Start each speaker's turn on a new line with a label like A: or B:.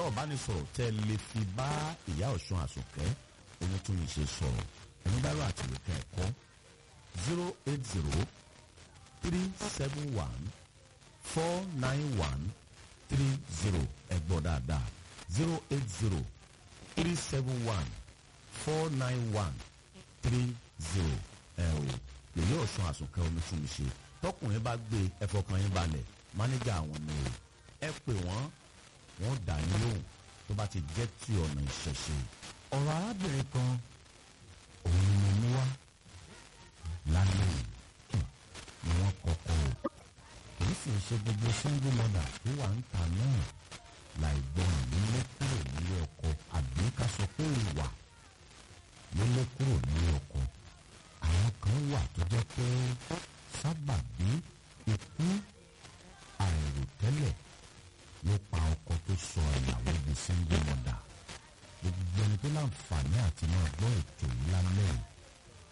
A: ìbánisọ̀rọ̀ tẹ́ ẹ lè fi bá ìyá ọ̀ṣun àsùnkẹ́ ohun tó yìí ṣe sọ̀rọ̀ ẹni bá rọ àtìwékẹ́ ẹ̀kọ́ zero eight zero three seven one four nine one three zero ẹgbọ́ dáadáa zero eight zero three seven one four nine one three zero ẹ o èyí ọ̀ṣun àsùnkẹ́ olùtúnṣe tọkùnrin bá gbé ẹfọkàn yín balẹ̀ mánéjà àwọn ni o ẹ pè wọ́n wọ́n dà yín lóhùn tó bá ti jẹ́ ti ọ̀nà ìṣẹ̀ṣe. ọ̀rọ̀ arábìnrin kan òun ni mo mú wá lálẹ́ yìí ni wọ́n kọ́kọ́ o kì í sì ṣe gbogbo single mother tó wà ń ta náà láì gbọ́ràn nílé kúrò nílé ọkọ àbí ká sọ pé ìwà nílé kúrò nílé ọkọ àwọn kan wà tó jẹ́ pé sábàbí ikú àìròtẹ́lẹ̀ ló pa ọkọ tó sọ ìyàwó di single mother gbogbo ẹni tó láǹfààní àti máa gbọ́ ètò yìí lálẹ́ yìí